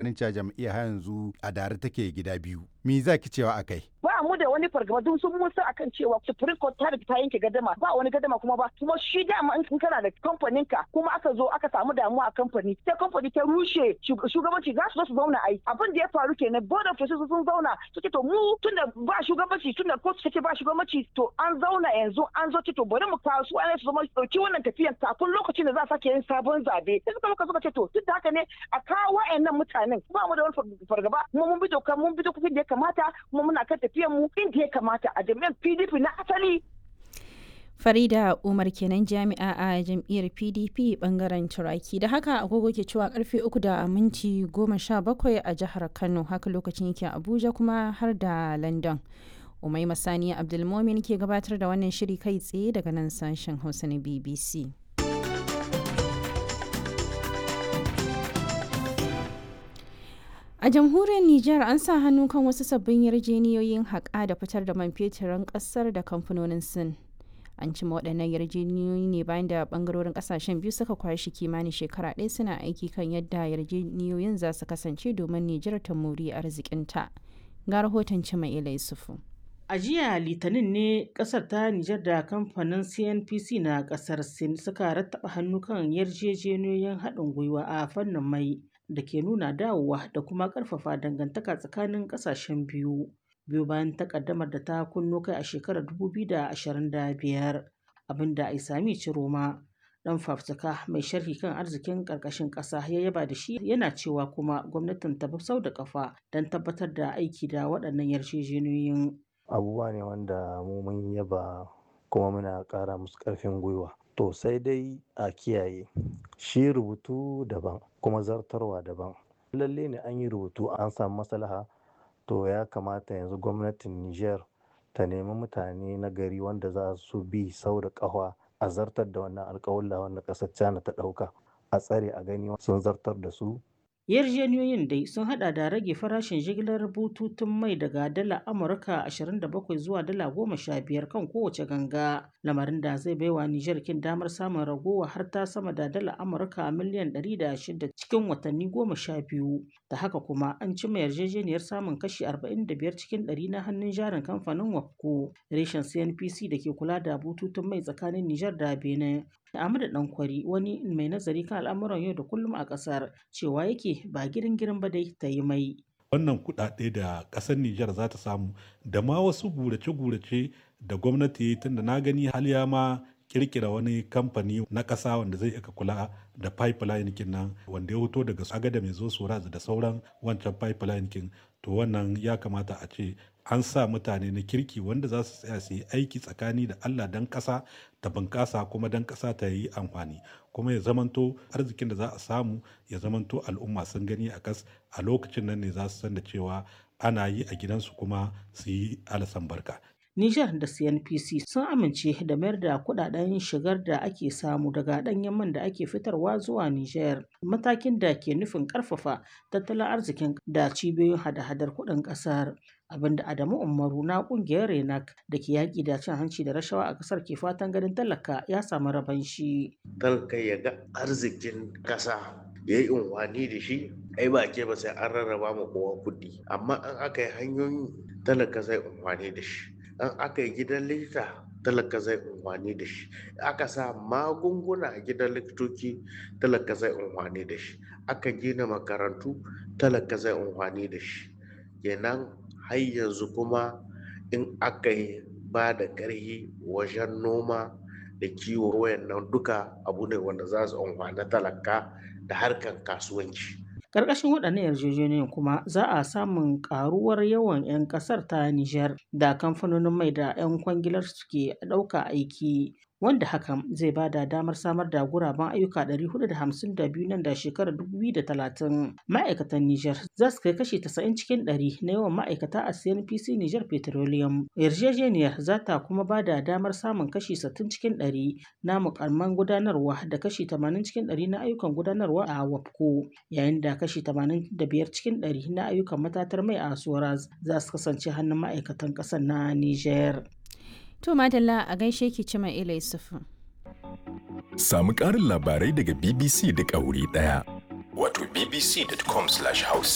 ganin cewa jam'iyyar har yanzu a dare take gida biyu me za ki cewa akai ba mu da wani fargaba duk sun musa akan cewa supreme court ta riga ta yanke gadama ba wani gadama kuma ba kuma shi dama in kana da kamfanin ka kuma aka zo aka samu damuwa a kamfani sai kamfani ta rushe shugabanci za su zo su zauna ai abin da ya faru kenan board of trustees sun zauna suke to mu tunda ba shugabanci tunda court take ba shugabanci to an zauna yanzu an zo to bari mu kawo su ana su zama dauki wannan tafiyan kafin lokacin da za a sake yin sabon zabe sai suka muka suka ce to duk da haka ne a kawo wayannan mutanen ba mu da wani fargaba kuma mun bi doka mun bi dokokin da ya kamata kuma muna kan tafiyan mu inda ya kamata a jami'an PDP na asali Farida Umar kenan jami'a a jam'iyyar PDP bangaren Turaki. Da haka agogo ke cewa karfe uku da minti goma sha bakwai a jihar Kano haka lokacin yake Abuja kuma har da London. Umai Masani Abdulmomin ke gabatar da wannan shiri kai tsaye daga nan sashen Hausa na BBC. A jamhuriyar Nijar an sa hannu kan wasu sabbin yarjeniyoyin haƙa da fitar da man feturin ƙasar da kamfanonin Sin. An cima waɗannan yarjeniyoyi ne bayan da ɓangarorin ƙasashen biyu suka kwashi kimanin shekara ɗaya suna aiki kan yadda yarjeniyoyin za su kasance domin Nijar ta muri arzikinta. Ga rahoton Cima Ila Yusufu. A jiya Litinin ne kasar ta Nijar da kamfanin CNPC na kasar Sin suka rattaba hannu kan yarjejeniyoyin haɗin gwiwa a fannin mai da ke nuna dawowa da kuma ƙarfafa dangantaka tsakanin ƙasashen biyu. Biyu bayan takaddamar da ta kunno kai a shekarar 2025 abinda Aisami Ciroma dan fafutuka mai sharhi kan arzikin ƙarƙashin ƙasa ya yaba da shi yana cewa kuma gwamnatin ta bi sau da kafa don tabbatar da aiki da waɗannan yarjejeniyoyin. abubuwa ne wanda mu mun yaba kuma muna ƙara musu ƙarfin gwiwa to sai dai a kiyaye shi rubutu daban kuma zartarwa daban lalle ne an yi rubutu an samu maslaha to ya kamata yanzu gwamnatin niger ta nemi mutane na gari wanda za su bi sau da ƙafa a zartar da wannan alƙawalla wanda ƙasar china ta ɗauka a tsare a gani sun zartar da su Yarjejeniyoyin dai sun hada da rage farashin jigilar bututun mai daga dala Amurka 27 zuwa dala 15 kan kowace ganga, lamarin da zai baiwa Nijar kin damar samun ragowa har ta sama da dala Amurka miliyan 106 cikin watanni 12. Da haka kuma an cima yarjejeniyar samun kashi 45 cikin 100 na hannun jarin kamfanin WAPCO, reshen CNPC da ke kula da bututun mai tsakanin Nijar da Benin. Ahmadu Dankwari wani mai nazari kan al'amuran yau da kullum a ƙasar cewa yake ba girin girin ba dai ta yi mai. Wannan kuɗaɗe da ƙasar Nijar za ta samu da ma wasu gurace-gurace da gwamnati tunda na gani haliya ma kirkira wani kamfani na ƙasa wanda zai iya kula da pipeline kin nan wanda ya hoto daga agada mai zo soraz da sauran wancan pipeline kin to wannan ya kamata a ce an sa mutane na kirki wanda za su tsaya su yi aiki tsakani da Allah dan ƙasa ta bunƙasa kuma dan ƙasa ta yi amfani kuma ya zamanto arzikin da za a samu ya zamanto al'umma sun gani a kas a lokacin nan ne za su san da cewa ana yi a gidansu kuma su yi alasan barka Nijar da CNPC sun amince da mayar da kudaden shigar da ake samu daga ɗanyen man da ake fitarwa zuwa Nijar, matakin da ke nufin ƙarfafa tattalin arzikin da cibiyoyin hada-hadar kuɗin ƙasar. abinda Adamu Umaru na ƙungiyar Renak da ke yaƙi da cin hanci da rashawa a ƙasar ke fatan ganin talaka ya samu raban shi. Talaka ya ga arzikin ƙasa ya yi unwani da shi ai ba ke ba sai an rarraba ma kowa kuɗi amma an aka yi hanyoyi talaka zai unwani da shi an aka yi gidan likita talaka zai unwani da shi aka sa magunguna a gidan likitoci talaka zai unwani da shi aka gina makarantu talaka zai unwani da shi kenan har yanzu kuma in aka yi ba da ƙarfi wajen noma da kiwo wayannan duka abu ne wanda za su amfani talaka da harkar kasuwanci. Ƙarƙashin waɗannan yarjejeniyoyin kuma za a samun ƙaruwar yawan 'yan ƙasar ta Nijar da kamfanonin mai da 'yan kwangilar suke ɗauka aiki wanda hakan zai ba da damar samar da guraben ayyuka 452 nan da shekarar 2030 ma'aikatan Nijar za su kai kashi 90 cikin 100 na yawan ma'aikata a CNPC Nijar Petroleum yarjejeniyar za ta kuma ba da damar samun kashi 60 cikin 100 na mukamman gudanarwa da kashi 80 cikin 100 na ayyukan gudanarwa a WAPCO yayin da kashi 85 cikin 100 na ayyukan matatar mai a Soraz za su kasance hannun ma'aikatan ƙasar na Nijar. To Madalla a gaishe ki cima Ila Yusufu. Samu ƙarin labarai daga BBC da ƙauri ɗaya. Wato bbc.com/hausa.